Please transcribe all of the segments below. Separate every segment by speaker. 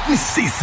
Speaker 1: ni sisi.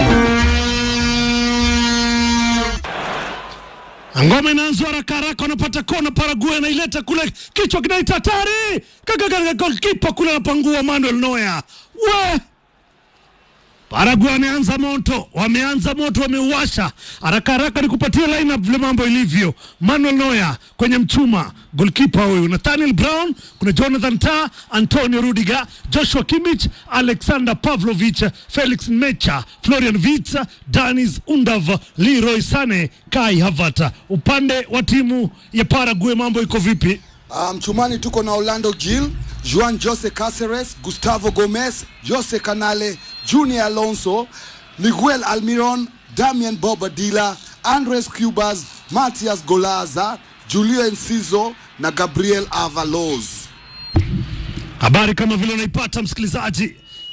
Speaker 2: Ngoma inaanzwa haraka haraka, wanapata kona. Paraguay anaileta kule, kichwa kinaita hatari, golkipa kule anapangua Manuel Neuer. We Paraguay wameanza moto, wameanza moto, wameuasha haraka haraka. Ni kupatia lineup vile mambo ilivyo. Manuel Neuer kwenye mchuma, golkipa huyu Nathaniel Brown, kuna Jonathan Tah, Antonio Rudiger, Joshua Kimmich, Alexander Pavlovich, Felix Mecha, Florian Wirtz, Danis Undav, Leroy Sane, Kai Havertz. Upande wa timu ya Paraguay mambo iko vipi?
Speaker 3: Uh, mchumani tuko na Orlando Gil, Juan Jose Caceres, Gustavo Gomez, Jose Canale, Junior Alonso, Miguel Almiron, Damian Bobadilla, Andres Cubas, Matias Golaza, Julio Enciso na Gabriel Avalos.
Speaker 2: Habari kama vile unaipata msikilizaji,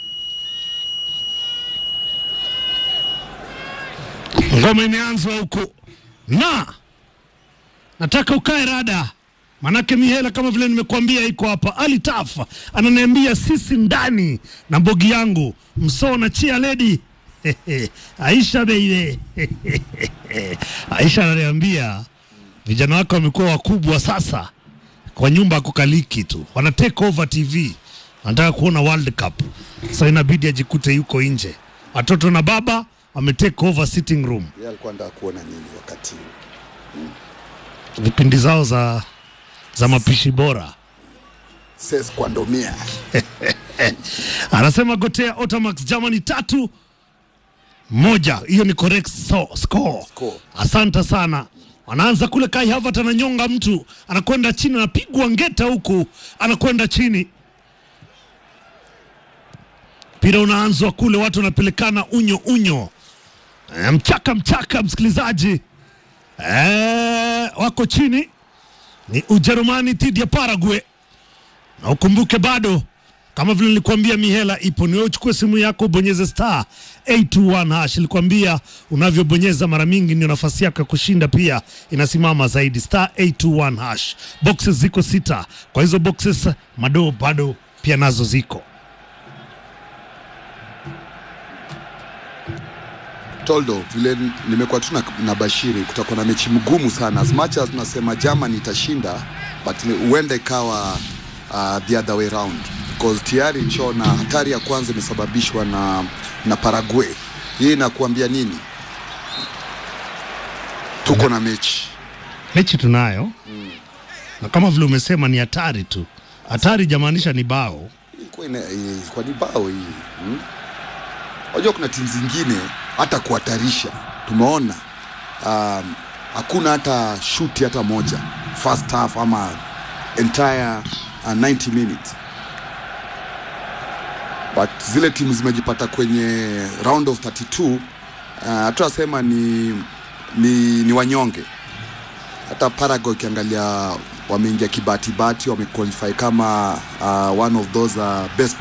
Speaker 2: ngoma imeanzwa huku na nataka ukae rada, manake mihela kama vile nimekuambia iko hapa. Ali Taf ananiambia sisi ndani na mbogi yangu msoo na chia ledi Aisha baby Aisha ananiambia vijana wake wamekuwa wakubwa sasa kwa nyumba kukaliki tu, wana take over TV, wanataka kuona World Cup. Sasa inabidi ajikute yuko nje, watoto na baba wame take over sitting room,
Speaker 3: Yeye alikuwa anataka kuona nini wakati huu?
Speaker 2: vipindi zao za za mapishi bora.
Speaker 3: Ses Kwandomia.
Speaker 2: Anasema Gotea Otamax Germany tatu moja, hiyo ni correct so, score.
Speaker 3: Score.
Speaker 2: Asante sana. Wanaanza kule, Kai Havertz ananyonga mtu, anakwenda chini, anapigwa ngeta huku, anakwenda chini. Mpira unaanzwa kule, watu wanapelekana unyo unyo, e, mchaka mchaka, msikilizaji e, wako chini. Ni Ujerumani dhidi ya Paraguay na ukumbuke bado kama vile nilikwambia mihela ipo, ni wewe uchukue simu yako ubonyeze star 821 hash. Nilikwambia unavyobonyeza mara mingi ndio nafasi yako ya kushinda pia inasimama zaidi, star 821 hash. Boxes ziko sita, kwa hizo boxes madoo bado pia nazo ziko.
Speaker 3: Toldo, vile nimekuwa tu na, na Bashiri, kutakuwa na mechi mgumu sana. As much as tunasema Germany itashinda, but ni- huenda ikawa uh, the other way round because tayari nchona hatari ya kwanza imesababishwa na, na Paraguay. Hii inakuambia nini? Tuko na mechi
Speaker 2: Mechi tunayo na kama vile umesema ni hatari tu, hatari jamaanisha ni bao
Speaker 3: ilikuwa ina- ilikuwa ni bao hii hmm? Unajua kuna timu zingine hata kuhatarisha tumeona um, hakuna hata shuti hata moja first half ama entire uh, 90 minutes but zile timu zimejipata kwenye round of 32 uh, hatunasema ni, ni, ni wanyonge hata Paraguay ukiangalia wameingia kibatibati wamequalify kama uh, one of those uh, best